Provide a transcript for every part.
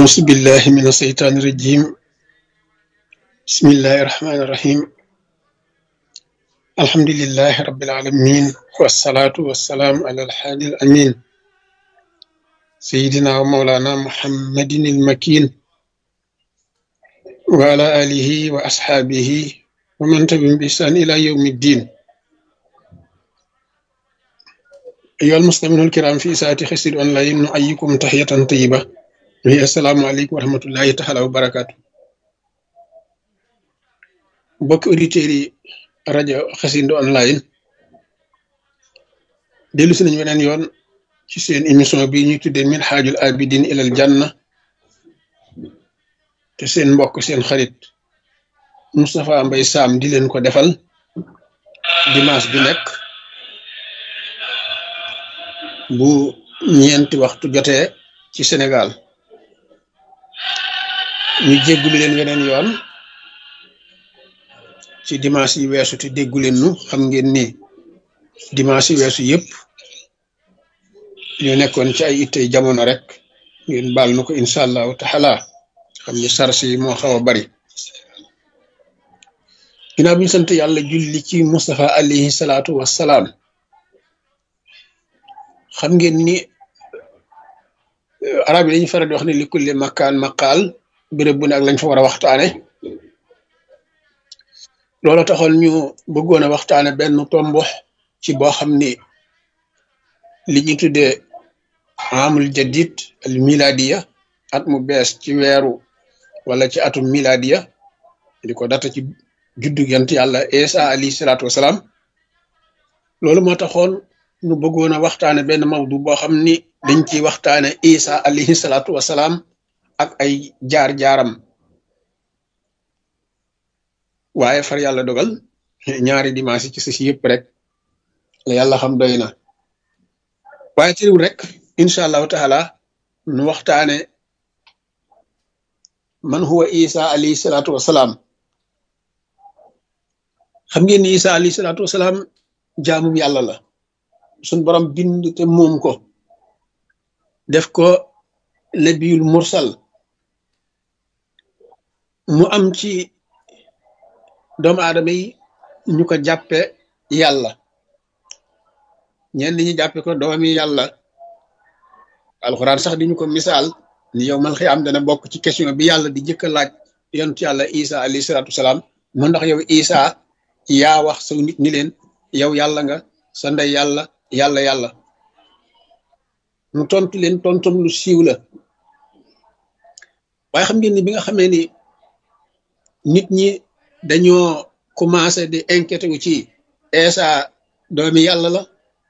أعوذ بالله من الشيطان الرجيم بسم الله الرحمن الرحيم الحمد لله رب العالمين والصلاة والسلام على الحادي الأمين سيدنا ومولانا محمد المكين وعلى آله وأصحابه ومن تبعهم بإحسان إلى يوم الدين أيها المسلمون الكرام في ساعة خسر أونلاين نحييكم تحية طيبة وهي السلام عليكم ورحمة الله تعالى وبركاته mbokki auditeurs yi rajo Xassida online dellu si nañu weneen yoon ci seen émission bi ñuy tuddee Minhajul Abidin ilal Janna te seen mbokk seen xarit Moustapha Mbaye Sam di leen ko defal dimanche bi nekk bu ñeenti waxtu jotee ci Sénégal ñu jéggulu leen weneen yoon ci dimanche yi weesu te déggu leen nu xam ngeen ni dimanche yi weesu yëpp ñu nekkoon ci ay ittey jamono rek ngeen baal nu ko incha allahu taala xam ni sars yi moo xaw a bari ginnaaw bi ñu sant yàlla julli ci Moustapha alayhi salaatu wassalaam xam ngeen ni arab yi dañuy faral di wax ne li kulli makkaan maqaal béréb bu ne ak lañ fa war a waxtaane loolu taxoon ñu bëggoon a waxtaane benn tomb ci boo xam ni li ñu tuddee amul jadid al miladiya at mu bees ci weeru wala ci atum miladiya di ko data ci juddu yant yàlla Isa alayhi salaatu wasalaam loolu moo taxoon ñu bëggoon a waxtaane benn mawdu boo xam ni dañ ciy waxtaane Isa alayhi salaatu wasalaam ak ay jaar-jaaram waaye far yàlla dogal ñaari dimanche ci si yëpp rek la yàlla xam doy na waaye tëriwul rek incha allahu taala nu waxtaane man huwa isa alayhi salaatu wasalaam xam ngeen ni isa alayhi salaatu wasalaam jaamum yàlla la suñ borom bind te moom ko def ko nabiyul mursal mu am ci doomu aadama yi ñu ko jàppe yàlla ñenn ñi jàppe ko doomi yàlla alxuraan sax di ñu ko misaal ni yow mal xiyaam dana bokk ci question bi yàlla di jëkk a laaj yontu yàlla isa alayhi salaatu wasalaam mu ndax yow isa yaa wax saw nit ñi leen yow yàlla nga sa ndey yàlla yàlla yàlla mu tontu leen tontum lu siiw la waaye xam ngeen ni bi nga xamee ni nit ñi dañoo commencé di inquiété wu ci Isa doomi yàlla la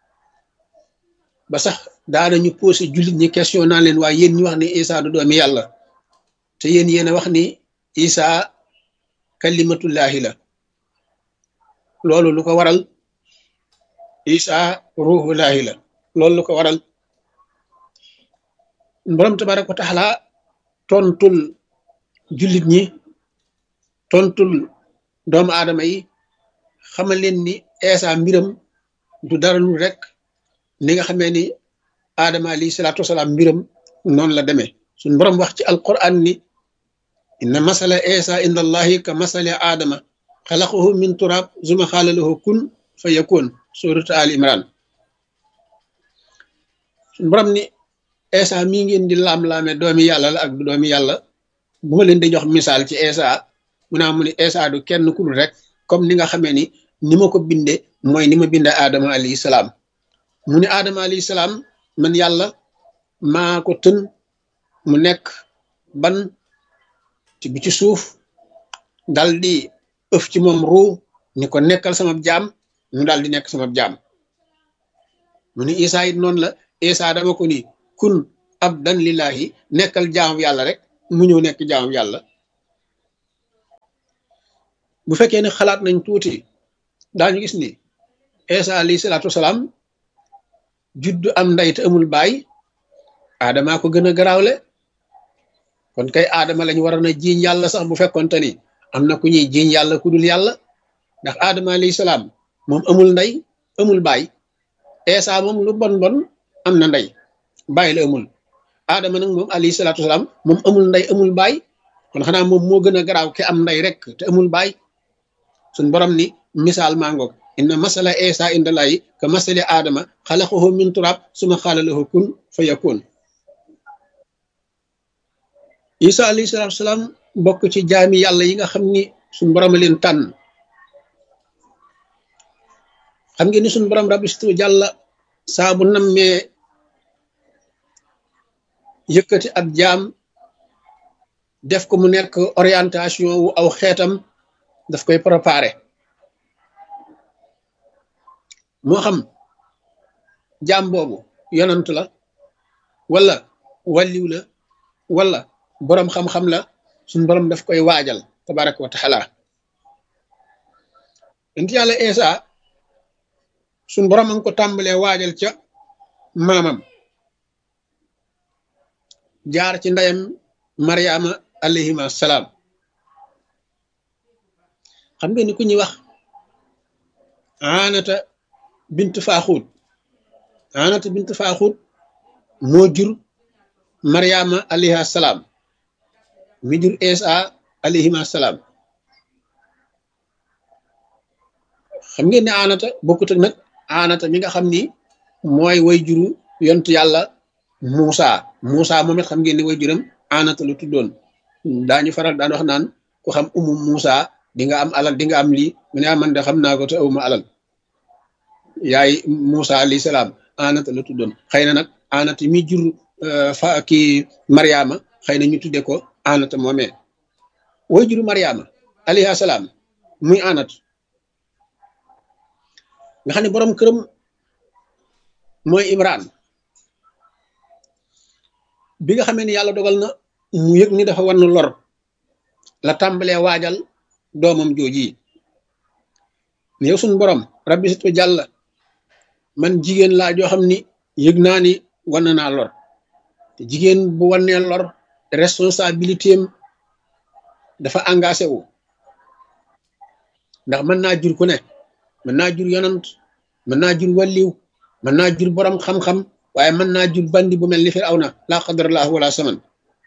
ba sax daanañu posé jullit ñi question naa leen waaye yéen ñi wax ni Isa du doomi yàlla te yéen yéen a wax ni Isa kalimatullahi la loolu lu ko waral Isa ruhullahi la loolu lu ko waral borom tabaraka wa taala tontul jullit ñi tontul doomu aadama yi xamal leen ni Isa mbiram du dara lu rek ni nga xamee ni aadama alayhi salaatu wasalaam mbiram noonu la demee suñ borom wax ci alquran ni inna masala Isa inda allahi ka masala aadama xalaqahu min turab zuma xaala lahu kun fa yakun suratu al imran suñ borom ni Isa mii ngeen di laam-laame doomi yàlla la ak du doomi yàlla bu ma leen di jox misaal ci Isa mu naa mu ne Isa du kenn ku dul rek comme ni nga xamee ni ni ma ko binde mooy ni ma binde Adama alayhi salaam mu ne Adama alayhi salaam man yàlla maa ko tën mu nekk ban ci bi ci suuf dal di ëf ci moom ruu ni ko nekkal sama jaam mu daal di nekk sama jaam mu ne Isa it noonu la Isa dama ko ni kun abdan lillahi nekkal jaamu yàlla rek mu ñëw nekk jaamu yàlla bu fekkee ne xalaat nañ tuuti daañu gis ni Isa alayhi salaatu wasalaam juddu am ndey te amul baay aadamaa ko gën a garaawle kon kay aadama lañ war na jiiñ yàlla sax bu fekkonte ni am na ku ñuy jiiñ yàlla ku dul yàlla ndax aadama alayhi salaam moom amul ndey amul baay Isa moom lu bon bon am na ndey bàyyi la amul aadama nag moom alayhi salaatu wasalaam moom amul ndey amul baay kon xanaa moom moo gën a garaaw ki am ndey rek te amul baay suñ borom ni misaal maa ngoog inna masala isa inda layi ka masali aadama xalaqahu min turab suma xaala lahu kun fa yakun isa alayhi salaatu wasalaam bokk ci jaami yàlla yi nga xam ni suñ borom a leen tànn xam ngeen ni suñ borom rabistu jàlla saa bu nammee yëkkati ab jaam def ko mu nekk orientation wu aw xeetam daf koy préparé moo xam jaam boobu yonant la wala wàlliw la wala boroom xam-xam la suñ borom daf koy waajal tabaraka wa taala int yàlla Isa suñ borom a ngi ko tàmbalee waajal ca maamam jaar ci ndeyam mariama alayhima salaam xam ngeen ni ku ñuy wax anata bint faaxuut anata bint faaxuut moo jur mariama alayha salaam mi jur isa alayhima salaam xam ngeen ne anata bokkut ak nag anata mi nga xam ni mooy way juru yontu yàlla Muusa Muusa moom it xam ngeen ne way juram anata lu tuddoon daañu faral daan wax naan ku xam umu Muusa di nga am alal di nga am lii mu ne man de xam naa ko te awuma alal yaay Muusa alayhi salaam anata la tuddoon xëy na nag anata mi jur fa kii Mariama xëy na ñu tudde ko anata moomee way juru Mariama alayhi salaam muy anat nga xam ne borom këram mooy Imran bi nga xamee ni yàlla dogal na mu yëg ni dafa wan lor la tàmbalee waajal doomam jooji ne yow suñu borom rabbi situ jàll man jigéen laa joo xam ni yëg naa ni wan naa lor te jigéen bu wannee lor responsabilité am dafa engagé wu ndax mën naa jur ku ne mën naa jur yonant mën naa jur walliw mën naa jur borom xam-xam waaye mën naa jur bandi bu mel ni Firawna laa qadarallahu wala saman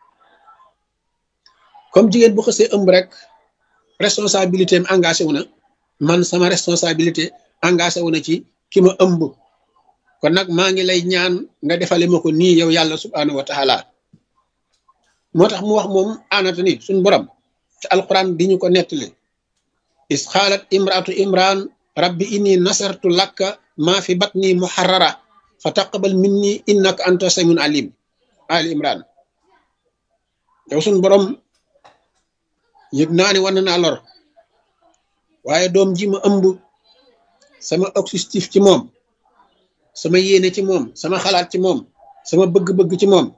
comme jigéen bu xësee ëmb rek responsabilité am engagé wu na man sama responsabilité engagé wu na ci ki ma ëmb kon nag maa ngi lay ñaan nga defale ma ko nii yow yàlla subhanahu wa taala moo tax mu wax moom aanata ni suñ borom ci alquran di ñu ko nettali is xaalat imraatu imran rabbi inni nasartu lakka maa fi batni muharrara fa taqabal minni innaka anta samiun alim ali imran yow suñ borom yëg naa ni wan naa lor waaye doom ji ma ëmb sama objectif ci moom sama yéene ci moom sama xalaat ci moom sama bëgg-bëgg ci moom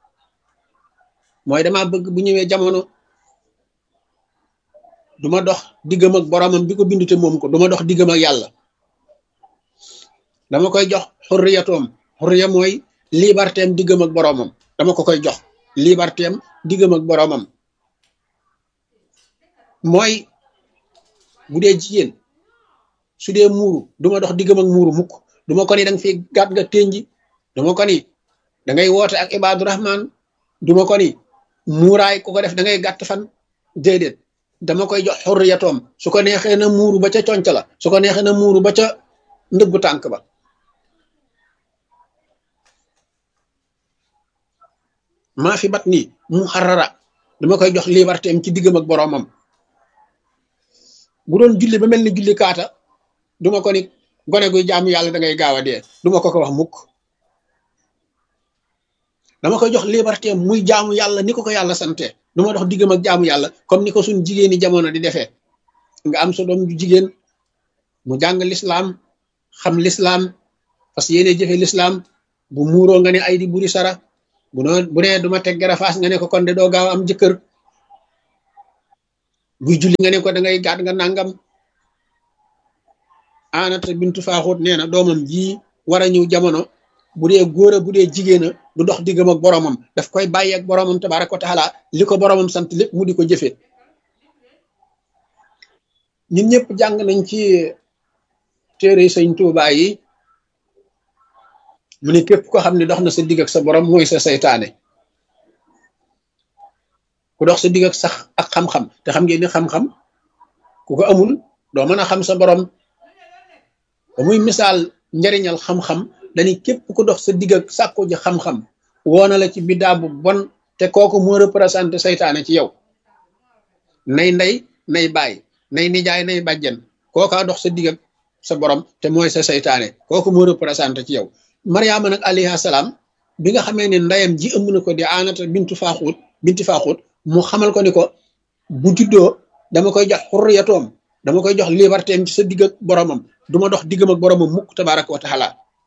mooy dama bëgg bu ñëwee jamono duma dox diggam ak boromam bi ko bindu te moom ko duma dox diggam ak yàlla dama koy jox xurriyatoom xurriya mooy liberté am diggam ak boromam dama ko koy jox liberté am diggam ak boromam mooy bu dee jigéen su dee muuru duma dox diggam ak muuru mukk duma ko ni da nga fi gàtt nga ténji duma ko ni da ngay woote ak ibaadu rahman duma ko ni muuraay ku ko def da ngay gàtt fan déedéet dama koy jox xurriyatoom su ko neexee na muuru ba ca conc la su ko neexee na muuru ba ca ndëggu tànk ba maa fi bat nii mu xarara dama koy jox liberté am ci diggam ak boroomam bu doon julli ba mel ni julli kaata duma ko ni gone guy jaamu yàlla da ngay gaaw a dee duma ko ko wax mukk dama koy jox liberté am muy jaamu yàlla ni ko ko yàlla sante duma dox diggam ak jaamu yàlla comme ni ko suñ jigéeni jamono di defee nga am sa doom ju jigéen mu jàng lislaam xam lislaam parce que yéene jëfe lislaam bu muuroo nga ne ay di buri sara bu noo bu nee duma teg garafaas nga ne ko kon de doo gaaw am jëkkër buy julli nga ne ko da ngay gàtt nga nangam anata bintu faaxut nee na doomam ji war a ñëw jamono bu dee góor a bu dee jigéen a du dox diggam ak boromam daf koy bàyyi ak boromam tabaraka wa taala li ko boromam sant lépp mu di ko jëfee ñun ñëpp jàng nañ ci téere sëñ Tuubaa yi mu ne képp ko xam ne dox na sa digg ak sa borom mooy sa saytaane ku dox sa digg ak sax ak xam-xam te xam ngeen ni xam-xam ku ko amul doo mën a xam sa borom ba muy misaal njariñal xam-xam dañuy képp ku dox sa digg ak sàkku ji xam-xam woona la ci biddaa bu bon te kooku moo représenté saytaane ci yow nay ndey nay baay nay nijaay nay bàjjen kookaa dox sa digg ak sa borom te mooy sa saytaane kooku moo représenté ci yow mariama nag alayhi salaam bi nga xamee ne ndeyam ji ëmb na ko di aanata bintu faaxuut binti faaxuut mu xamal ko ni ko bu juddoo dama koy jox xurriyatoom dama koy jox liberté am ci sa digg ak boromam du ma dox diggam ak boromam mukk tabaraka wa taala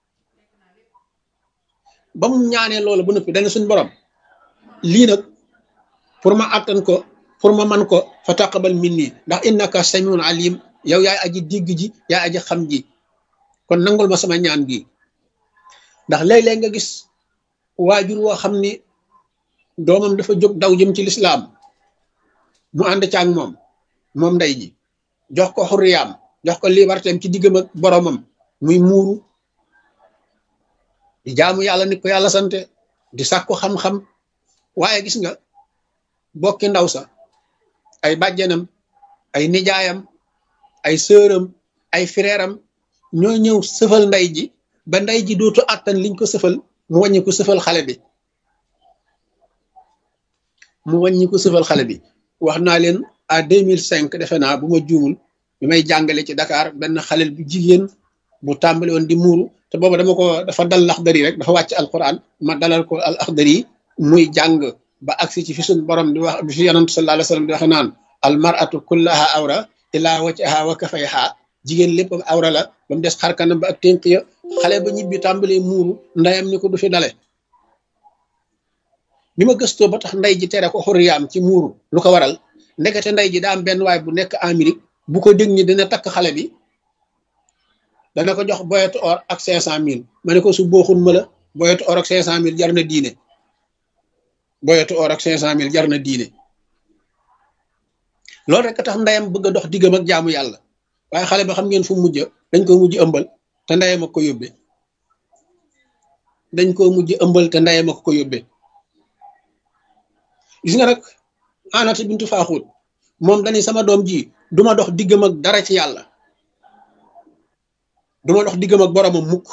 ba mu ñaanee loolu ba noppi dana suñ borom lii nag pour ma attan ko pour ma man ko fa taqabal minni ndax innaka samiun alim yow yaay aji digg ji yaay aji xam ji kon nangul ma sama ñaan gi ndax léeg-léeg nga gis waajur woo xam ni doomam dafa jóg daw jëm ci lislaam mu ànd caag moom moom ndey ji jox ko xurriyaam jox ko libertéem ci diggam ak boromam muy muuru di jaamu yàlla nit ko yàlla sante di sàkku xam-xam waaye gis nga bokki ndaw sa ay bàjjenam ay nijaayam ay sëram ay fireeram ñoo ñëw sëfal ndey ji ba ndey ji dootu àttan liñ ko sëfal mu wàññi ko sëfal xale bi mu wàññi ko sëfal xale bi wax naa leen à 2005 defe naa bu ma juumul bi may jàngale ci Dakar benn xalel bu jigéen bu tàmbali woon di muuru te boobu dama ko dafa dal laxdari rek dafa wàcc alquran ma dalal ko al axdari muy jàng ba agsi ci fi suñ borom di wax bi fi yonent sallallahu alayhi wasallam di waxe naan al mar'atu kullaha awra illa wajhaha wa kafayha jigéen lépp awra la ba mu des xarkanam ba ak ténk ya xale ba ñibbi tàmbalee muuru ndeyam ni ko du fi dale bi ma gëstoo ba tax ndey ji tere ko xurriyaam ci muuru lu ko waral ndekete ndey ji daa am benn waay bu nekk Amérique bu ko dégg ni dina takk xale bi dana ko jox boyetu or ak cinq cent mille ma ne ko su booxun ma la boyetu or ak cinq cent mille jar na diine boyetu or ak cinq cent mille jar na diine loolu rek tax ndeyam bëgg a dox diggam ak jaamu yàlla waaye xale ba xam ngeen fu mujj dañ ko mujj ëmbal te ndeyam ak ko yóbbe dañ ko mujj ëmbal te ndeyam ak ko yóbbe gis nga nag anata bintu faaxuut moom dañuy sama doom ji duma dox diggam ak dara ci yàlla duma dox diggam ak boromam mukk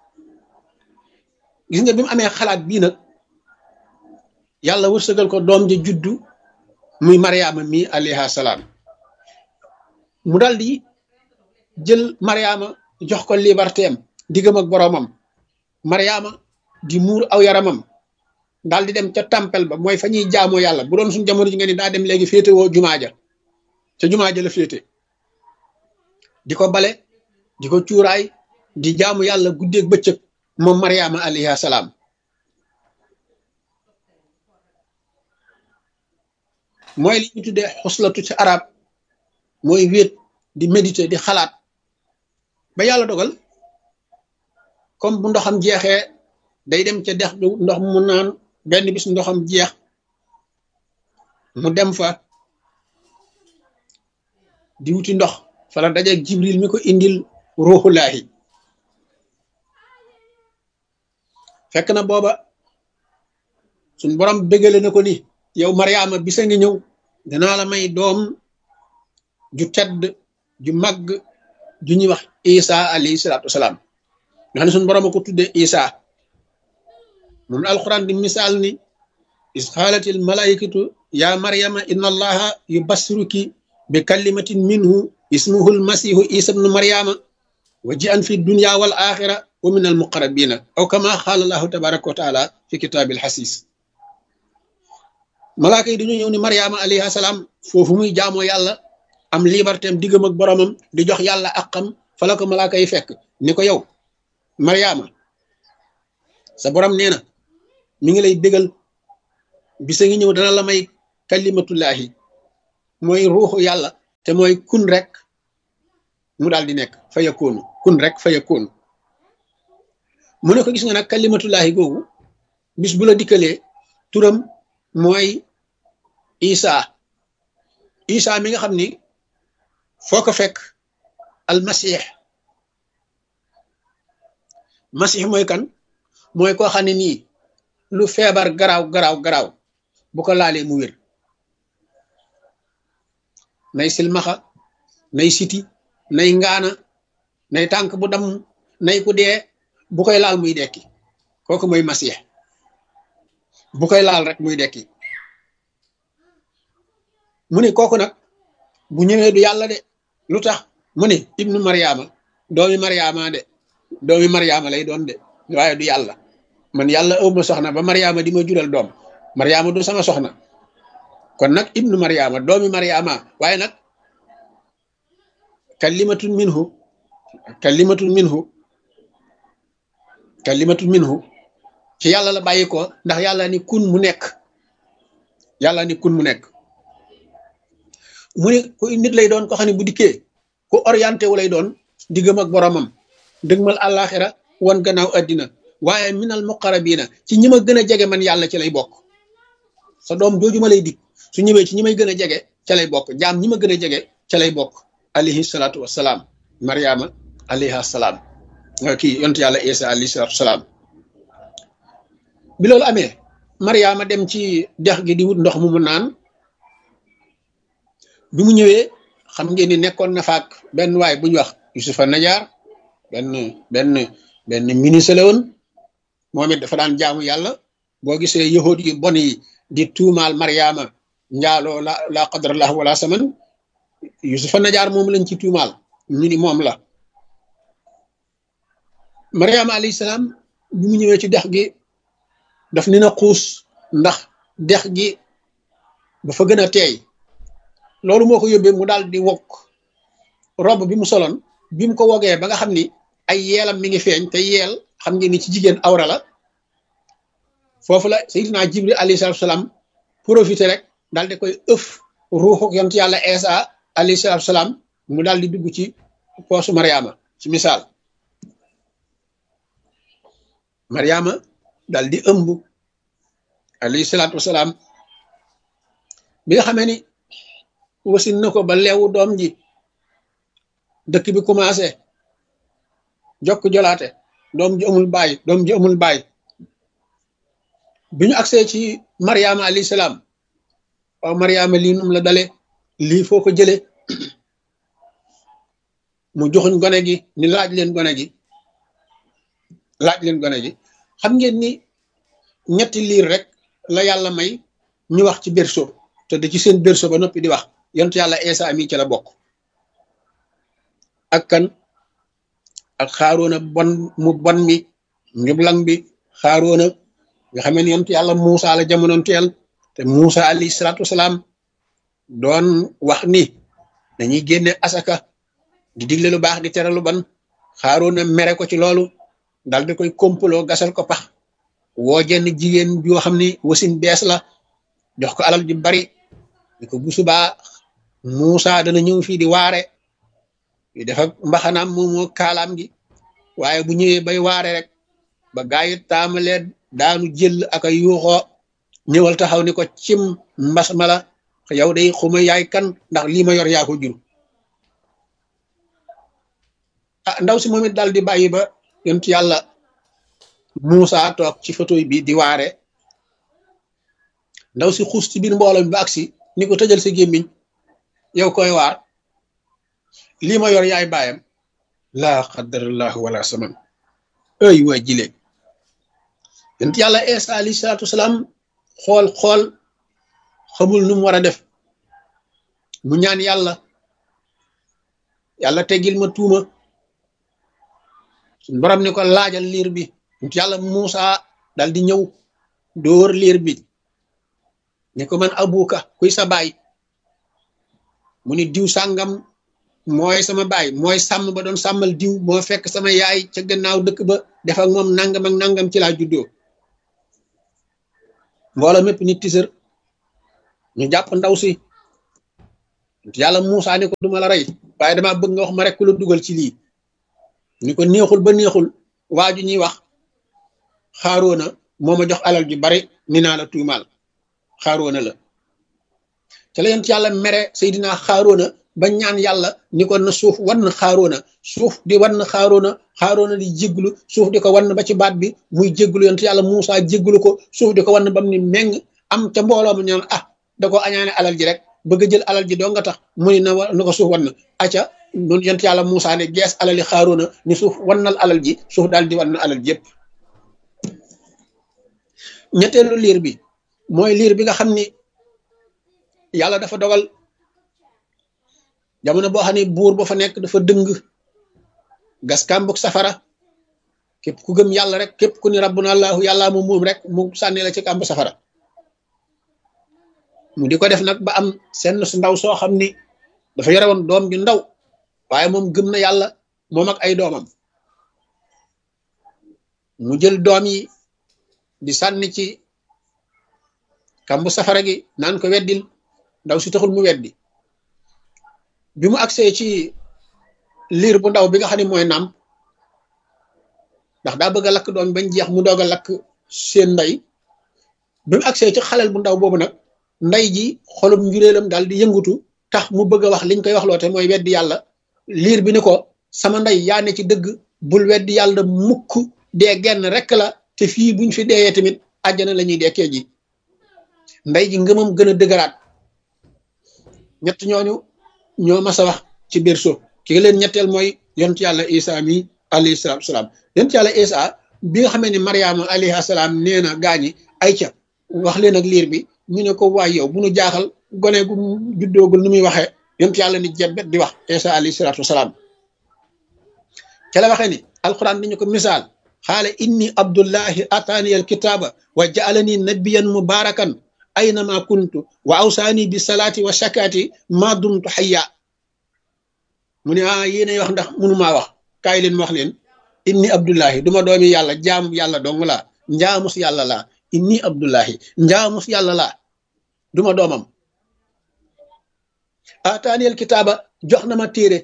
gis nga bi mu amee xalaat bii nag yàlla wërsëgal ko doom ja juddu muy mariama mi alayha salaam mu dal di jël mariama jox ko liberté am diggam ak boromam mariama di muur aw yaramam daal di dem ca tempel ba mooy fa ñuy jaamoo yàlla bu doon suñ jamono ji nga ni daa dem léegi féete woo jumaa ja ca jumaa ja la féete di ko bale di ko cuuraay di jaamu yàlla guddeeg bëccëg moom mariama alayhi salaam mooy li ñu tuddee xuslatu ci arab mooy wéet di méditer di xalaat ba yàlla dogal comme bu ndoxam jeexee day dem ca dex ndox mu naan benn bis ndoxam jeex mu dem fa di wuti ndox fala dajeeg jibril mi ko indil ruuxulaahi fekk na booba suñ borom bégale na ko ni yow mariama bisa ngi ñëw danaa la may doom ju tedd ju màgg ju ñuy wax isa alayhi salaatu wasalaam nga xam ne suñ borom a ko tudde isa moom alquran di misaal ni is xaalatil malaikatu ya maryama inna allaha yubassiruki bi kalimatin minhu ismuhu almasihu isa bnu maryama wa ji an fi dunya wal axira wa min al muqarrabina aw kama xaala allahu tabaraka wa taala fi kitaabil xasis malaaka yi dañoo ñëw ni maryama alayhi salaam foofu muy jaamoo yàlla am liberté am diggam ak boromam di jox yàlla akam fa la ko malaaka yi fekk ni ko yow maryama sa borom nee na mi ngi lay bégal bisa ngi ñëw dana la may kalimatullahi mooy ruuxu yàlla te mooy kun rek mu daal di nekk fa yakkoonu kun rek fa yakkoonu mu ne ko gis nga nag kalimatullahi googu bis bu la dikkalee turam mooy isa isa mi nga xam ni foo ko fekk almasih masih mooy kan mooy koo xam ne nii lu feebar garaaw garaaw garaaw bu ko laalee mu wér nay silmaxa nay siti nay ngaana nay tànk bu dam nay ku dee bu koy laal muy dekki kooku mooy masiix bu koy laal rek muy dekki mu ne kooku nag bu ñëwee du yàlla de lu tax mu ne ibnu mariama doomi mariama de doomi mariama lay doon de waaye du yàlla man yàlla ëw ma soxna ba mariama di ma jural doom mariama du sama soxna kon nag ibnu mariama doomi mariama waaye nag kalimatun minhu kalimatun minhu kalimatun minhu ci yàlla la bàyyi ko ndax yàlla ni kun mu nekk yàlla ni kun mu nekk mu ne ku nit lay doon ko xam ne bu dikkee ku orienté wu lay doon diggam ak boromam dëgmal àllaaxira wan gannaaw addina waaye minal muqarabina ci ñi ma gën a jege man yàlla ci lay bokk sa doom jooju ma lay dig su ñëwee ci ñi may gën a jege ca lay bokk jaam ñi ma gën a jege ca lay bokk alayhi salaatu wassalaam mariama alayha salaam kii yont yàlla isa alayhi salaatu wassalaam bi loolu amee mariama dem ci dex gi di wut ndox mu mu naan bi mu ñëwee xam ngeen ni nekkoon na faak benn waay bu ñu wax yusufa najaar benn benn benn ministre la woon moom it dafa daan jaamu yàlla boo gisee yahud yu bon yi di tuumaal mariama njaaloo la la qadrallah wala saman yusufa najaar moom lañ ci tuumaal ñu ni moom la mariama alayhi salaam bi mu ñëwee ci dex gi daf ni na xuus ndax dex gi dafa gën a teey loolu moo ko yóbbee mu daal di wokk rob bi mu soloon bi mu ko wogee ba nga xam ni ay yeelam mi ngi feeñ te yeel xam ngeen ni ci jigéen awra la foofu la sayyidina jibril alayhi salatu salaam profité rek daal di koy ëf ruuxu yont yàlla Isa alayhi salatu salaam mu daal di dugg ci poosu mariama ci misaal mariama daal di ëmb alayhi salatu wasalaam bi nga xamee ni wasin na ko ba leewu doom ji dëkk bi commencé jokk jolaate doom ji amul baay doom ji amul baay bi ñu agsee ci mariama alayhi salaam waaw mariama lii num la dale lii foo ko jële mu joxuñ gone gi ni laaj leen gone gi laaj leen gone gi xam ngeen ni ñetti liir rek la yàlla may ñu wax ci berceau te da ci seen berceau ba noppi di wax yontu yàlla Isa mi ci la bokk ak kan ak xaaroona bon mu bon mi njublang bi xaaroona nga xamee ni yontu yàlla Muusa la jamonoon teel te Muusa alayhi salaatu wasalaam doon wax ni dañuy génne asaka di digle lu baax di tere lu ban xaaroona mere ko ci loolu dal di koy kompaloo gasal ko pax woo jenn jigéen joo xam ni wasin bees la jox ko alal ju bari ni ko bu subaa Muusa dana ñëw fii di waare yu def ak mbaxanaam moom moo kaalaam gi waaye bu ñëwee bay waare rek ba gaa yi taamalee daanu jël ak a yuuxoo ñëwal taxaw ni ko cim mbas mala yow day xuma yaay kan ndax lii ma yor yaa ko jur ah ndaw si moom it daal di bàyyi ba yontu yàlla Muusa toog ci photo bi di waare ndaw si xuus ci biir mbooloo mi ba agsi ni ko tëjal sa gémmiñ yow koy waar lii ma yor yaay baayam laa qadarallahu wala saman ay waa jile yonent yàlla Isa alayhi salaatu wasalaam xool xool xamul nu mu war a def mu ñaan yàlla yàlla teggil ma tuuma suñ borom ni ko laajal liir bi yonent yàlla Muusa dal di ñëw dóor liir bi ni ko man abuka kuy sa baay mu ni diw sàngam mooy sama baay mooy sàmm ba doon sàmmal diw moo fekk sama yaay ca gannaaw dëkk ba def ak moom nangam ak nangam ci laa juddoo mbooloo mépp nit tisër ñu jàpp ndaw si yàlla Muusa ni ko duma la rey waaye dama bëgg nga wax ma rek ku la dugal ci lii ni ko neexul ba neexul waa ju ñuy wax xaaroona moo ma jox alal ju bari ni naa la tuumaal xaaroona la ca la yent yàlla mere Seydina xaaroona ba ñaan yàlla ni ko na suuf wann xaaroona suuf di wann xaaroona xaaroona di jégglu suuf di ko wann ba ci baat bi muy jégglu yent yàlla Muusa jégglu ko suuf di ko wann bam ni meng am ca mbooloo mu ñaan ah da ko añaane alal ji rek bëgg a jël alal ji doo nga tax mu ni na na ko suuf wan na acca noonu yent yàlla Muusaa ne gees alali xaaroona ni suuf wannal alal ji suuf daal di wan na alal ji yëpp ñetteelu liir bi mooy liir bi nga xam ni yàlla dafa dogal jamono boo xam ne buur ba fa nekk dafa dëng gas kàmbug safara képp ku gëm yàlla rek képp ku ni rabbuna allahu yàllaa mu moom rek mu sànni la ci kàmb safara mu di ko def nag ba am senn su ndaw soo xam ni dafa yore woon doom ju ndaw waaye moom gëm na yàlla moom ak ay doomam mu jël doom yi di sànni ci kàmbu safara gi naan ko weddil ndaw si taxul mu weddi bi mu agsee ci liir bu ndaw bi nga xam ne mooy naam ndax daa bëgg a lakk doom bañ jeex mu doog a lakk seen ndey bi mu agsee ci xalel bu ndaw boobu nag ndey ji xolum njuréelam daal di yëngutu tax mu bëgg a wax liñ koy wax loote mooy weddi yàlla liir bi ni ko sama ndey yaa ne ci dëgg bul weddi yàlla mukk dee genn rek la te fii buñ fi deeyee tamit àjjana la ñuy dekkee ji ndey ji ngëmam gën a dëgëraat ñett ñooñu ñoo mas a wax ci biir suuf ki leen ñetteel mooy yonent yàlla isa mi alayhi salaatu salaam yonent yàlla isa bi nga xamee ne mariama alayhi salaam nee na gaañi ay ca wax leen ak liir bi ñu ne ko waay yow bu nu jaaxal gone gu juddoogul nu muy waxee yonent yàlla ni jebbet di wax isa alayhi salaatu wasalaam ca la waxee ni alquran dañu ko misaal xaala inni abdullahi ataani al kitaaba wa jaalani nabiyan mubarakan aynama kuntu wa awsaani bi salaati wa shakaati ma dumtu xayya mu ne ah yéenay wax ndax mënumaa wax kaay leen ma wax leen inni abdullahi duma doomi yàlla jaamu yàlla dong laa njaamus yàlla laa inni abdullahi njaamus yàlla laa duma doomam ataani al kitaaba jox na ma téere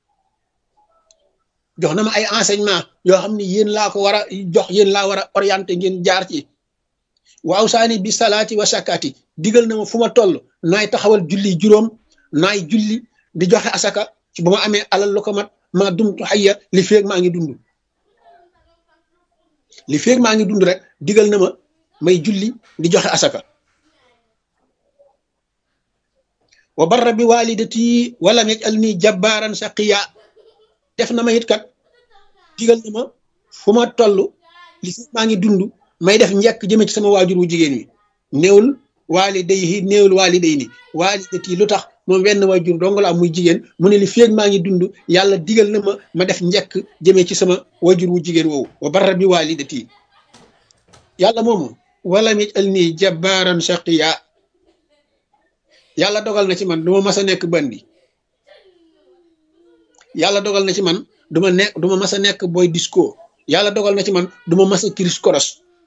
jox na ma ay enseignement yoo xam ne yéen laa ko war a jox yéen laa war a orienté ngeen jaar ci waaw saani bi salaati wa sakaati digal na ma fu ma toll naay taxawal julli juróom naay julli di joxe asaka ci bu ma amee alal lu ko mat maa dumtu xayya li feeg maa ngi dund li feeg maa ngi dund rek digal na ma may julli di joxe asaka wa barra bi walidati walam yaj'alni jabbaaran shaqiya def na ma it kat digal na ma fu ma toll li feeg maa ngi dund may def njëkk jëme ci sama waajur wu jigéen wi néewul waalidayhi néewul waalidayni waalidati lu tax moom wenn waajur dong la am muy jigéen mu ne li feeg maa ngi dund yàlla digal na ma ma def njëkk jëme ci sama waajur wu jigéen woowu wa barra bi waalidati yàlla moomu wala mi al nii jabbaaran shaqiya yàlla dogal na ci man duma mas a nekk bandi yàlla dogal na ci man duma nekk duma mas a nekk boy disco yàlla dogal na ci man duma mas a kiris koros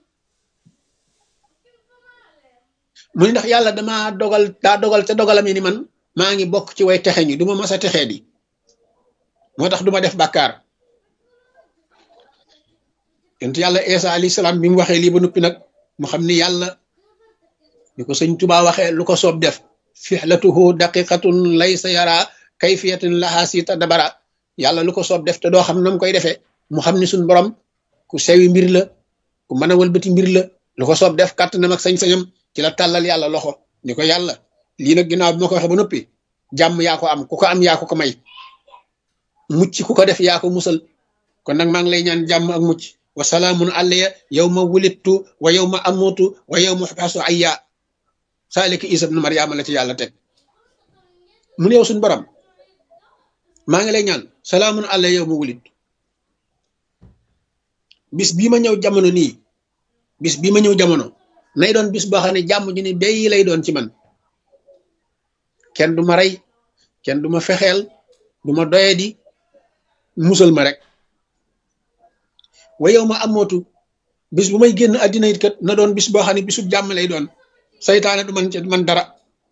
mu ni ndax yàlla dama dogal daa dogal te dogalam ni man maa ngi bokk ci way texe ñi duma mas a texee di moo tax duma def bàkkaar yonent yàlla Isa alayhi salaam bi mu waxee lii ba noppi nag mu xam ni yàlla ni ko sëñ Tuubaa waxee lu ko soob def fixlatuhu daqiqatun laysa yara kayfiyatin laha sita dabara yàlla lu ko soob def te doo xam nam koy defee mu xam ni suñ borom ku sewi mbir la ku mën a wëlbati mbir la lu ko soob def kàttanam ak sañ-sañam ci la tàllal yàlla loxo ni ko yàlla lii nag ginnaaw bi ma ko waxee ba noppi jàmm yaa ko am ku ko am yaa ko ko may mucc ku ko def yaa ko musal kon nag maa ngi lay ñaan jàmm ak mucc wa salaamun alayya yow ma wulittu wa yow ma amutu wa yow ma xasu ayya saalika isa ibnu mariama la ci yàlla teg mu ne yow suñu borom maa ngi lay ñaan salaamun alayya yow ma wulittu bis bii ma ñëw jamono nii bis bii ma ñëw jamono nay doon bis boo xam ne jàmm ji ni béy lay doon ci man kenn du ma rey kenn du ma fexeel du ma doyadi musal ma rek wa yow ma amootu bis bu may génn àddina it kat na doon bis boo xam ne bisu jàmm lay doon saytaane du man ci man dara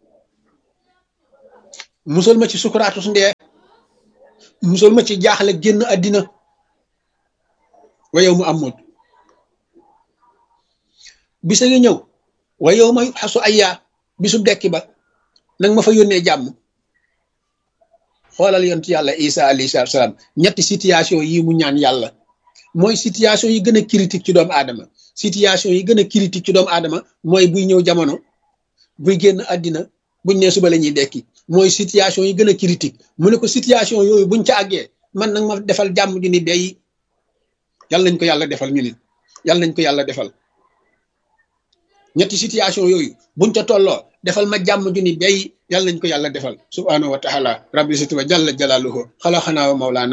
musal ma ci sukuraatu su ndee musal ma ci jaaxle génn àddina wa yow mu amootu bisa ngi ñëw wa yow ma xasu ayyaa bisu dekki ba nag ma fa yónnee jàmm xoolal yont yàlla isa alayhi salaatu salaam ñetti situation yi mu ñaan yàlla mooy situation yi gën a critique ci doomu aadama situation yi gën a critique ci doomu aadama mooy buy ñëw jamono buy génn àddina buñ ne suba la ñuy dekki mooy situation yi gën a critique mu ne ko situation yooyu buñ ca àggee man nag ma defal jàmm ju ni bay yàlla nañ ko yàlla defal ñu nit yàlla nañ ko yàlla defal ñetti situation yooyu buñ ca tolloo defal ma jàmm ju ni bay yàlla nañ ko yàlla defal subhanahu wa taala rabbi siti wa jalla jalaaluhu xalaxanaa wa mawlaana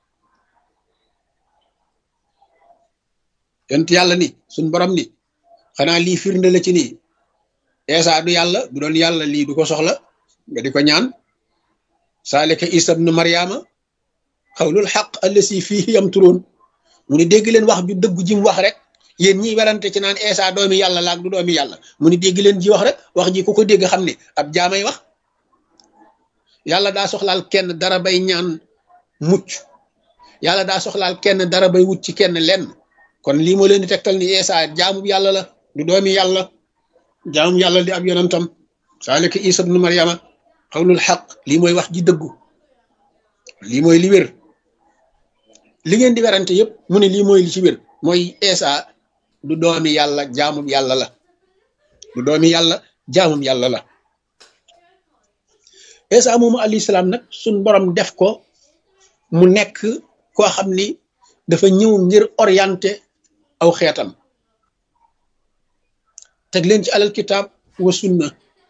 yent yàlla ni suñ borom ni xanaa lii firnde la ci nii eesa du yàlla bu doon yàlla lii du ko soxla nga di ko ñaan saalika isa bnu mariama xawlul xaq allasi fihi yamturoon mu ni dégg leen wax ju dëggu ji mu wax rek yéen ñiy werante ci naan eesa doomi yàlla laak du doomi yàlla mu ni dégg leen ji wax rek wax ji ku ko dégg xam ne ab jaamay wax yàlla daa soxlaal kenn dara bay ñaan mucc yàlla daa soxlaal kenn dara bay wut ci kenn lenn kon lii moo leen di tegtal ni eesa jaamu yàlla la du doomi yàlla jaamu yàlla di ab yonentam saalika isa bnu mariama xawlul xaq lii mooy wax ji dëggu lii mooy li wér li ngeen di werante yëpp mu ne lii mooy li ci wér mooy eesa du doomi yàlla jaamum yàlla la du doomi yàlla jaamum yàlla la eesa moomu alayhi salaam nag suñ borom def ko mu nekk koo xam ni dafa ñëw ngir orienté aw xeetam teg leen ci alal kitaab wa sunna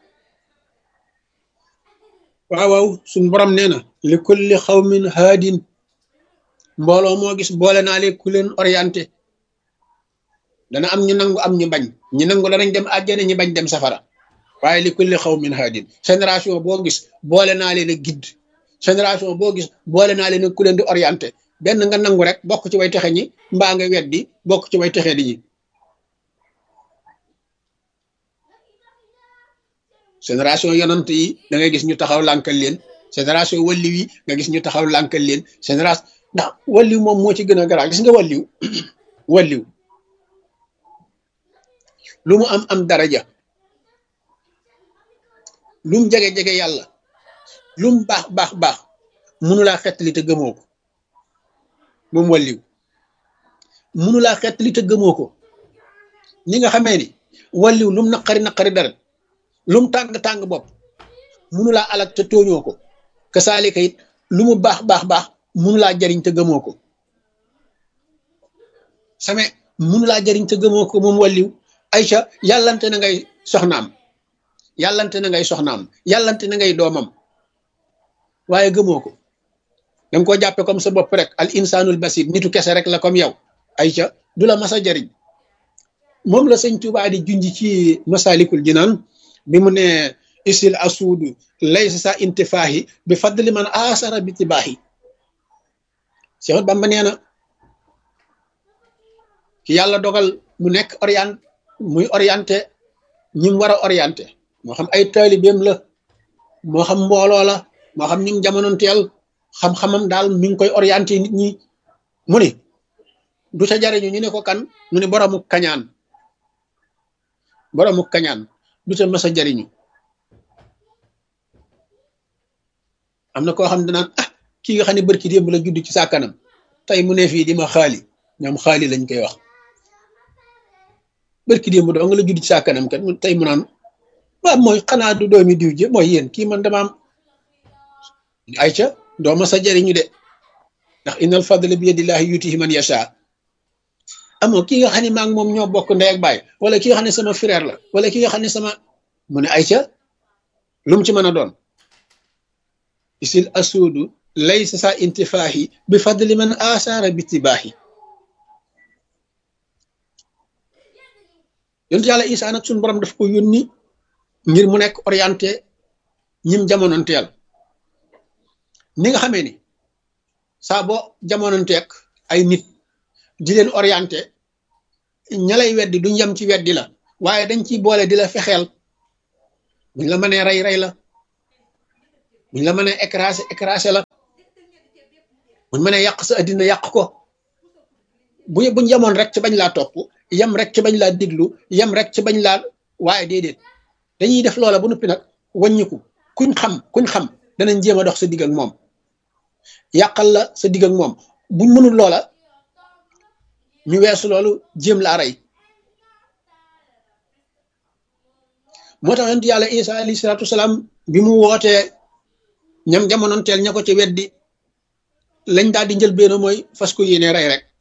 waaw waaw suñ borom nee na li kulli xawmin haadin mbooloo moo gis boole naa leen ku leen orienté dana am ñu nangu am ñu bañ ñu nangu danañ dem àjjana ñu bañ dem safara waaye li kulli xawmin haadin génération boo gis boole naa leen a guide génération boo gis boole naa leen ku leen di orienté benn nga nangu rek bokk ci way texe ñi mbaa nga weddi bokk ci way texe di ñi génération yonant yi da ngay gis ñu taxaw lànkal leen génération walliw yi nga gis ñu taxaw lànkal leen génération ndax walliw moom moo ci gën a garaaw gis nga walliw walliw lu mu am am daraja lu mu jege-jege yàlla lu mu baax baax baax mënulaa xettali te gëmoo ko moom walliw mënulaa xettali te gëmoo ko ni nga xamee ni walliw lu mu naqari naqari dara lu mu tàng-tàng bopp mënulaa alak te tooñoo ko kasaalika it lu mu baax baax baax mënulaa jariñ te gëmoo ko same mënulaa jariñ te gëmoo ko moom walliw Aïcha yàllante na ngay soxnaam yàllante na ngay soxnaam yàllante na ngay doomam waaye gëmoo ko danga ko jàppe comme sa bopp rek al insanul basir nitu kese rek la comme yow Aïcha du la mas a jariñ moom la sëñ Tuubaa di junj ci masalikul jinaan bi mu ne isil asuudu laysa sa intifaahi bi fadli man asara bi tibaahi Seex Bamba nee na ki yàlla dogal mu nekk orient muy orienté ñi mu war a orienté moo xam ay taalibeem la moo xam mbooloo la moo xam ñi mu jamonoonteel xam-xamam daal mi ngi koy orienté nit ñi mu ne du ca jariñu ñu ne ko kan mu ne boroomu kañaan boroomu kañaan du ca mës a jariñu am na koo xam ne naan ah kii nga xam ne barki démb la judd ci sa kanam tey mu ne fii di ma xaali ñoom xaali lañ koy wax barki démb doo nga la judd ci sa kanam kat tey mu naan waaw mooy xanaa du doomi diw ji mooy yéen kii man dama am ayca doo mës a jariñu de ndax innal fadla bi yadillahi yutihi man yasha amoo ki nga xam ne maa ngi moom ñoo bokk ndey ak baay wala ki nga xam ne sama frère la wala ki nga xam ne sama mu ne ayca lu mu ci mën a doon isil asuudu laysa sa intifaahi bi fadli man asaara bi tibaahi yonent yàlla Isaa nag suñu borom daf ko yónni ngir mu nekk orienté ñim jamonoonteel ni nga xamee ni saa boo jamonoonteeg ay nit di leen orienté ña lay weddi duñ yem ci weddi la waaye dañ ciy boole di la fexeel buñ la mënee rey rey la buñ la mënee écrasé écrasé la buñ mënee yàq sa addina yàq ko bu buñ yemoon rek ci bañ laa topp yem rek ci bañ laa diglu yem rek ci bañ laa waaye déedéet dañuy def loola bu noppi nag wàññiku kuñ xam kuñ xam danañ jéem a dox sa digg ak moom yàqal la sa digg ak moom buñ mënul loola ñu weesu loolu jéem laa rey moo tax yonent yàlla isa alayhi salaatu wasalaam bi mu wootee ñam jamonoon teel ña ko ci weddi lañ daal di njël benn mooy fas ko yéene rey rek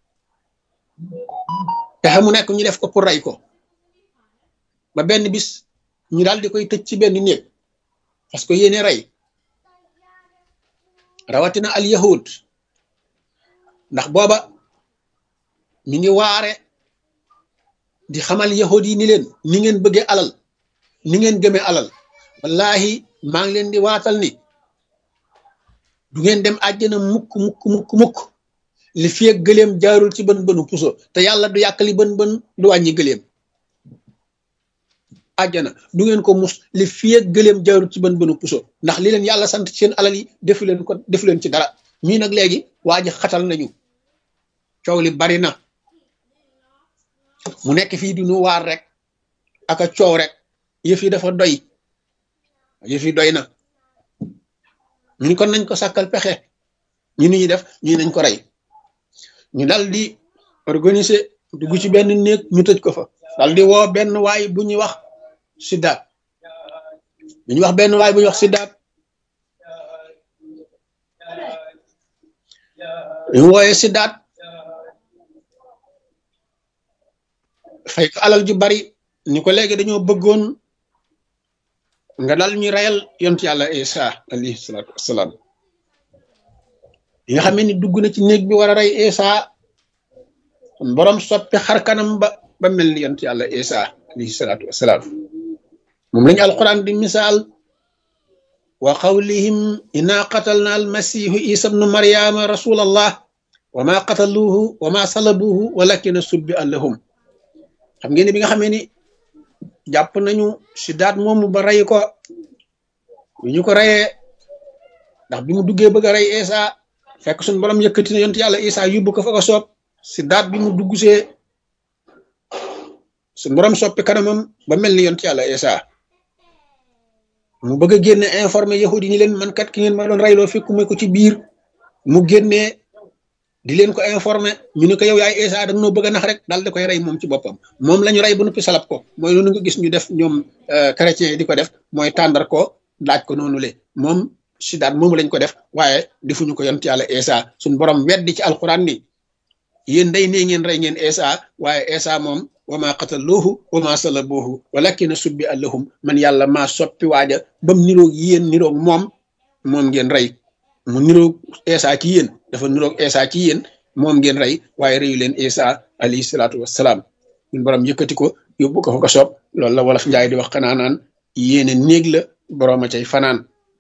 pexe mu nekk ñu def ko pour rey ko ba benn bis ñu daal di koy tëj ci benn néeg fas ko yéene rey rawatina al yahud ndax booba mi ngi waare di xamal yahud yi ni leen ni ngeen bëggee alal ni ngeen gëmee alal wallahi maa ngi leen di waatal ni du ngeen dem àjjana mukk mukk mukk mukk li fi ak gëleem jaarul ci bën bënu puso te yàlla du yàqali bën bën du wàññi gëleem àjjana du ngeen ko mus li fi ak gëleem jaarul ci bën bënu puso ndax li leen yàlla sant ci seen alal yi defu leen ko defu leen ci dara ñii nag léegi waa ji xatal nañu coow li bari na mu nekk fii di nu waar rek aka coow rek yëf yi dafa doy yëf yi doy na ñu ni kon nañ ko sàkkal pexe ñu ni ñuy def ñu nañ ko rey ñu dal di organiser dugg ci benn néeg ñu tëj ko fa dal di woo benn waay bu ñuy wax siddaat bu ñuy wax benn waay bu ñuy wax siddaat ñu wooyee siddaat fay ko alal ju bari ni ko léegi dañoo bëggoon nga dal ñu reyal yont yàlla isa alayhi salaatu wassalaam yi nga xam ni dugg na ci néeg bi war a rey isa borom soppi xar kanam ba ba mel ni yont yàlla isa alayhi salaatu wassalaam moom lañu alquran di misaal wa qawlihim inna qatalna almasihu isa bnu maryama rasulallah wa ma qataluuhu wa ma salabuuhu walakina subbi allahum xam ngeen ni bi nga xamee ni jàpp nañu si daat moomu ba rey ko bi ñu ko reyee ndax bi mu duggee bëgg a rey Isa fekk suñu borom yëkkati na yont yàlla Isa yóbbu ko fa ko soob si daat bi mu dugg see suñu borom soppi kanamam ba mel ni yont yàlla Isa mu bëgg a génne informé yahudi ñi leen man kat ki ngeen ma doon reyloo fekkuma ko ci biir mu génnee di leen ko informé ñu ne ko yow yaay Isa da noo bëgg a nax rek daal di koy rey moom ci boppam moom la ñu rey ba noppi salab ko mooy loolu nga gis ñu def ñoom chrétien yi di ko def mooy tàndar ko laaj ko noonu le moom si daat moomu lañ ko def waaye defuñu ko yont yàlla Isa suñ borom weddi ci alquran ni yéen day nee ngeen rey ngeen Isa waaye Isa moom wa ma qataluuhu wa ma salabuuhu walakina subbi allahum man yàlla maa soppi waaja bam niroog yéen niroog moom moom ngeen rey mu niroog Isa ci yéen dafa niroog Isa ci yéen moom ngeen rey waaye reyu leen Isa alayhi salaatu wassalaam ñun borom yëkkati ko yóbbu ko fa ko soob loolu la wolof njaay di wax xanaa naan yéene néeg la borom a cay fanaan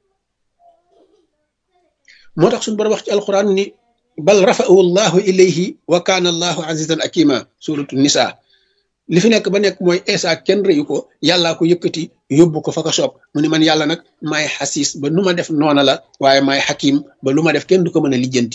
moo tax suñu borom wax ci alquran ni bal rafa'ahu allahu ilayhi wa kaana allahu azizan akima suratu nisa li fi nekk ba nekk mooy Isa kenn reyu ko yàllaa ko yëkkati yóbbu ko fa ko soob mu ni man yàlla nag maay xasiis ba nu ma def noona la waaye maay xakim ba lu ma def kenn du ko mën a lijjanti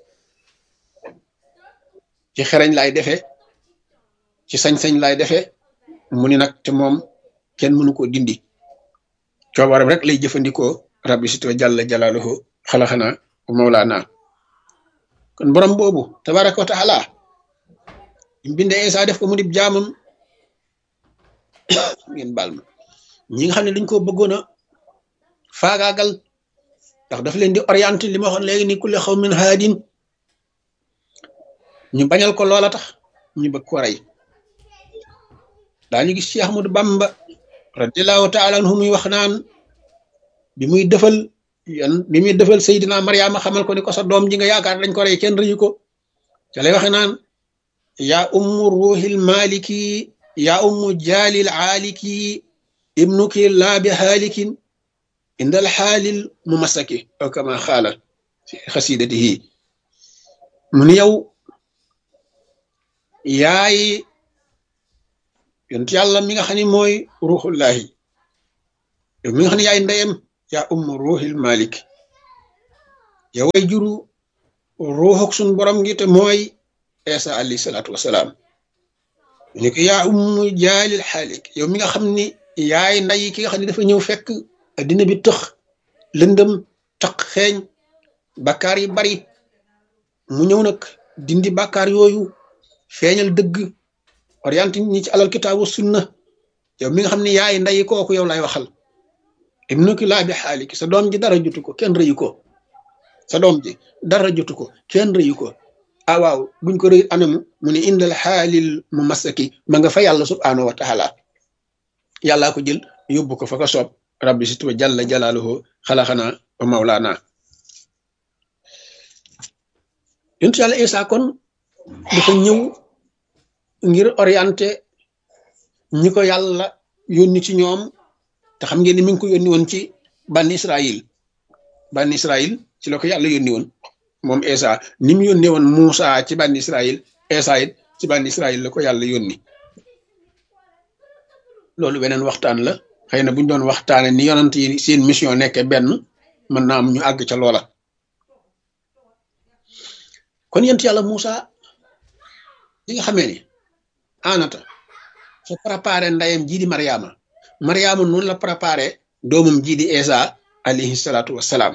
ci xereñ laay defee ci sañ-sañ laay defee mu ni nag te moom kenn mënu ko dindi coobaram rek lay jëfandikoo rabbi sito jàlla jalaaluhu xalaxana mawlaana kon borom boobu tabaraka wa taala binde Isa def ko mu dib jaamam ngeen baal ma ñi nga xam ne dañ ko bëggoon a faagaagal ndax daf leen di orienté li ma waxoon léegi ni kulli xaw min haadin ñu bañal ko loola tax ñu bëgg ko rey daañu gis ci Ahmadu Bamba radiallahu taala anhu muy wax naan bi muy defal yan bi muy defal Seydina Mariama xamal ko ni ko sa doom ji nga yaakaar dañ ko rey kenn rëyu ko ca lay waxe naan yaa ummu ruuxil maliki yaa ummu jaalil aaliki ibnuki laa bi haalikin indal xaalil mu masaki aw kama xaala fi xasidatihi mu ni yow yaay yonent yàlla mi nga xam ne mooy ruuxullahi yow mi nga xam ne yaay ndeyam yaa ummu ruuxil malik yow way juru ruuxuk sun borom gi te mooy Isa alayhi salaatu wasalaam ni ko yaa ummu jaalil xaalik yow mi nga xam ni yaay nday ki nga xam ne dafa ñëw fekk addina bi tëx lëndëm taq xeeñ bakkaar yi bari mu ñëw nag dindi bakkaar yooyu feeñal dëgg orienté ñi ci alal kitaabu sunna yow mi nga xam ne yaay nday kooku yow lay waxal ibnuki laa bi xaaliki sa doom ji dara jotu ko kenn rëyu ko sa doom ji dara jotu ko kenn rëyu ko ah waaw buñ ko rëy anamu mu ne indal xaalil mu masaki ma nga fa yàlla subhaanahu wa taala yàllaa ko jël yóbbu ko fa ko soob rabbi si tuba jalla jalaaluhu xalaxanaa wa mawlaana yontu yàlla Isa kon dafa ñëw ngir orienté ñi ko yàlla yónni ci ñoom te xam ngeen ni mi ngi ko yónni woon ci banni Israël banni Israël ci la ko yàlla yónni woon moom Isa ni mu yónnee woon Muusa ci banni Israël Isa it ci banni Israël la ko yàlla yónni loolu beneen waxtaan la xëy na bu ñu doon waxtaane ni yonant yi seen mission nekke benn mën naa am ñu àgg ca loola kon yent yàlla Muusa li nga xamee ni anata fa préparé ndayam jii di Mariama Mariama noonu la préparé doomam jii di Isa alayhi salaatu wassalaam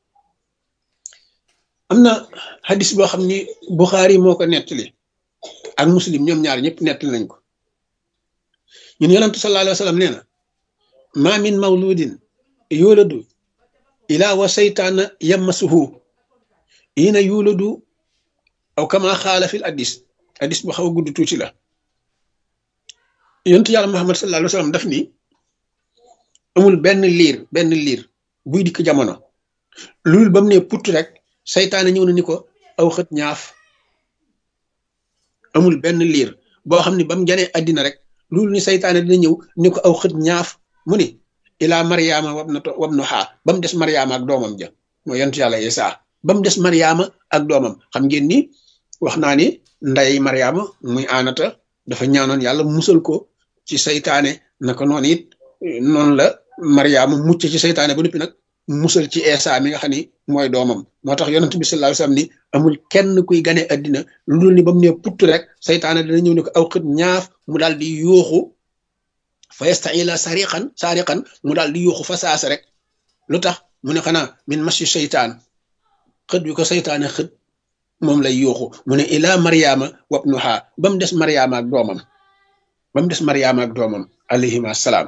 am na hadis boo xam ni Buxaari moo ko nettali ak muslim ñoom ñaar ñëpp nettali nañ ko ñun yonantu sallallahu alayhi wa sallam nee na ma min mawludin yuladu ila wa seytaana yammasuhu ina yuladu aw kama xaala fil addis addis bu xaw a gudd tuuti la yontu yàlla muhammad sallallahu alayhi wa sallam daf ni amul benn liir benn liir buy dikk jamono loolu ba mu ne put rek seytaane ñëw na ni ko aw xët ñaaf amul benn liir boo xam ne ba mu janee addina rek loolu ni seytaane dina ñëw ni ko aw xët ñaaf mu ni ilaa mariama wab na to wab no xaa ba mu des mariama ak doomam ja mooy yontu yàlla isa ba mu des mariama ak doomam xam ngeen ni wax naa ni nday mariama muy aanata dafa ñaanoon yàlla musal ko ci seytaane naka noonu it noonu la mariama mucc ci seytaane ba noppi nag musal ci Eesa mi nga xam ni mooy doomam moo tax yonent bi sallallahu alayhi wasallam ni amul kenn kuy gane addina lu dul ni ba mu ne putt rek seytaane dina ñëw ne ko aw xët ñaaf mu daal di yuuxu fa yastaila sariqan sariqan mu daal di yuuxu fa saasa rek lu tax mu ne xanaa min masi seytaan xët bi ko seytaane xët moom lay yuuxu mu ne ilaa mariama wabnuha ba mu des mariama ak doomam ba mu des mariama ak doomam alayhim assalaam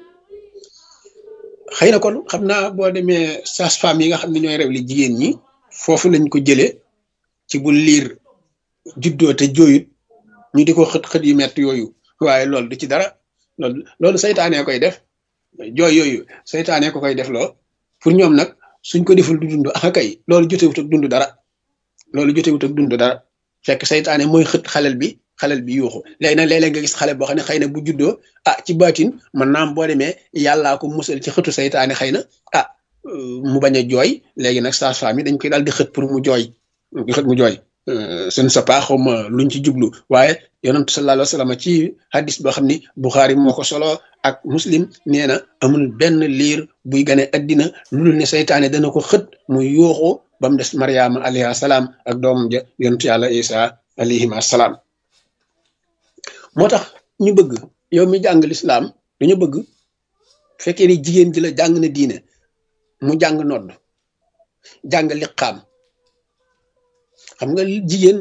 xëy na kon xam naa boo demee sage-femme yi nga xam ne ñooy rew li jigéen ñi foofu lañ ko jëlee ci bu liir juddoo te jooyut ñu di ko xët xët yu metti yooyu waaye loolu du ci dara loolu loolu saytaanee koy def jooy yooyu saytaanee ko koy def loo pour ñoom nag suñ ko deful du dund ak kay loolu jotewut ak dund dara loolu jotewut ak dund dara fekk saytaane mooy xët xalel bi xalel bi yuuxu léegi nag léeg-léeg nga gis xale boo xam ne xëy na bu juddoo ah ci baatin man naam boo demee yàllaa ko musal ci xëtu saytaane xëy na ah mu bañ a jooy léegi nag sage-femme yi dañ koy daal di xët pour mu jooy di xët mu jooy ce ne sais pas xawma luñ ci jublu waaye yonent sallallahu alayhi wa sallam ci hadis boo xam ni Bukhari moo ko solo ak muslim nee na amul benn liir buy gane addina lu dul ne saytaane dana ko xët mu yuuxu ba mu des Mariama alayhi salaam ak doomam ja yonent yàlla Isa alayhim assalaam moo tax ñu bëgg yow mi jàng lislaam dañu bëgg fekkee ni jigéen ji la jàng na diine mu jàng nodd jàng liqaam xam nga jigéen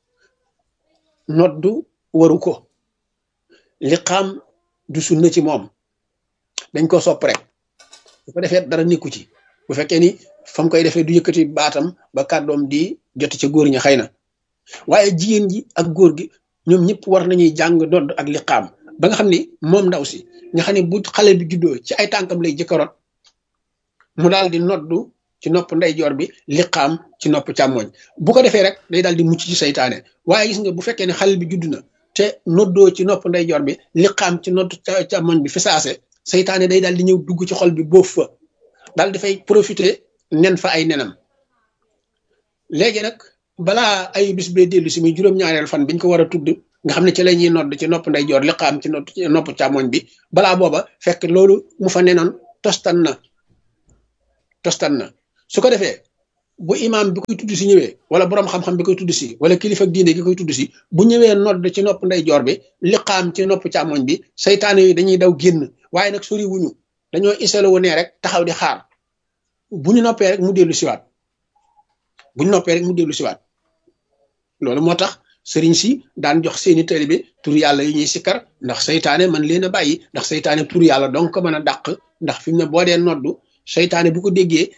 noddu waru ko liqaam du sunna ci moom dañ ko sopp rek bu ko defee dara nekku ci bu fekkee ni fam koy defee du yëkkati baatam ba kàddoom di jot ca góor ña xëy na waaye jigéen ji ak góor gi ñoom ñëpp war nañuy jàng nodd ak liqaam ba nga xam ni moom ndaw si nga xam ne bu xale bi juddoo ci ay tànkam lay jëkkaroot mu daal di noddu ci nopp ndeyjoor bi liqaam ci nopp càmmoñ bu ko defee rek day daal di mucc ci saytaane waaye gis nga bu fekkee ne xale bi judd na te noddoo ci nopp ndeyjoor bi liqaam ci nopp càmmoñ bi fi saase saytaane day daal di ñëw dugg ci xol bi boof fa daal di fay profité nen fa ay nenam léegi nag balaa ay bis bee dellu si muy juróom-ñaareel fan biñ ko war a tudd nga xam ne ci la ñuy nodd ci nopp ndeyjoor liqaam ci nopp càmmoñ bi balaa booba fekk loolu mu fa nenoon tostan na tostan na su ko defee bu imaam bi koy tudd si ñëwee wala borom xam-xam bi koy tudd si wala kilifa diine gi koy tudd si bu ñëwee nodd ci nopp ndeyjoor bi liqaam ci nopp càmmoñ bi saytaane yi dañuy daw génn waaye nag sori wuñu dañoo iselo wu ne rek taxaw di xaar bu ñu noppee rek mu dellu siwaat bu ñu noppee rek mu dellu siwaat loolu moo tax sëriñ si daan jox seeni taalibe tur yàlla yi ñuy sikkar ndax saytaane man leen a bàyyi ndax saytaane tur yàlla donc ko mën a dàq ndax fi mu ne boo dee noddu saytaane bu ko déggee